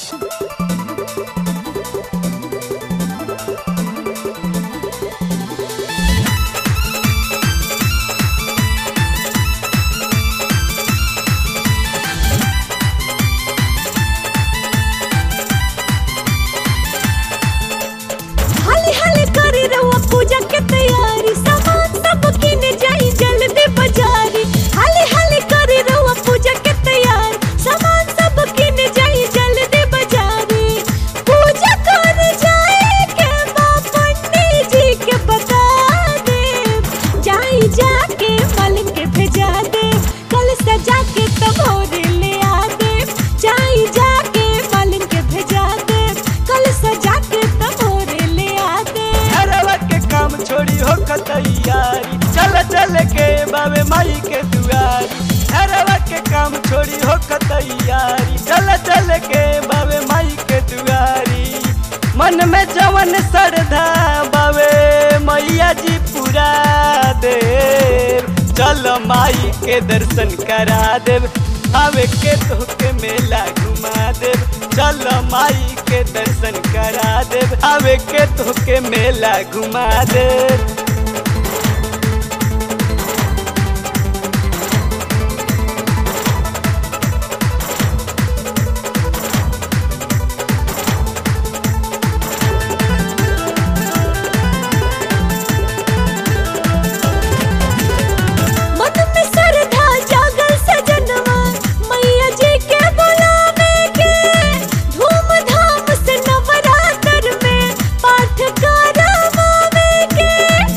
हाली हाली करे रहुआ पूजा के तैयारी सामान सब किन जाई जल्दी बाजारी हाली हाली करे रहुआ पूजा के तैयारी सामान सब किन जाई जल्दी बाजारी पूजा कर जाए के माँ पंडित जी के बता दे जाई जाके मालिक के भेजा दे कल सजा के तब और ले आ दे जाई जाके मालिक के भेजा दे कल सजा के तब और ले आ दे घरवा के काम छोड़ी हो तैयारी चल चल के बाबे माई के दुआरी घरवा के काम छोड़ी हो तैयारी चल चल के बाबे माई के दुआरी मन में जवन श्रद्धा बाबे मैया जी पूरा दे चल माई के दर्शन करा देव आवे के तोके मेला घुमा देव चल माई के दर्शन करा देव आवे के तोके मेला घुमा देव मन में श्रद्धा जागल सजनवा मैया जी के बुलावे के धूमधाम से नवरात्र में पाठ करवावे के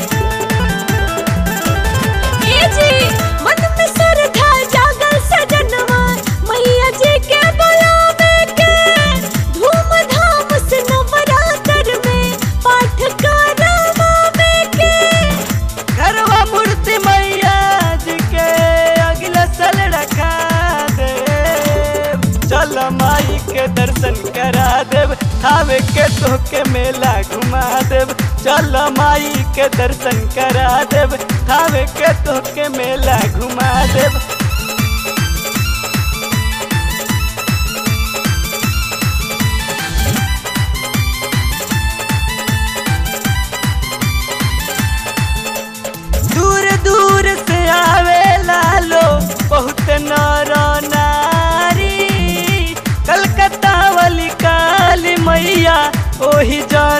ए जी मन में श्रद्धा जागल सजनवा मैया जी के बुलावे के धूमधाम से नवरात्र में पाठ करवावे के घरवा मूर्ति मैया जी के अगला साल रखा देव चल माई के दर्शन करा देव थावे के तोके मेला घुमा देव चल माई के दर्शन करा देव थावे के तोके मेला घुमा देव दूर दूर से आवेला लो बहुत नर नारी कलकत्ता वाली काली मैया ओही जा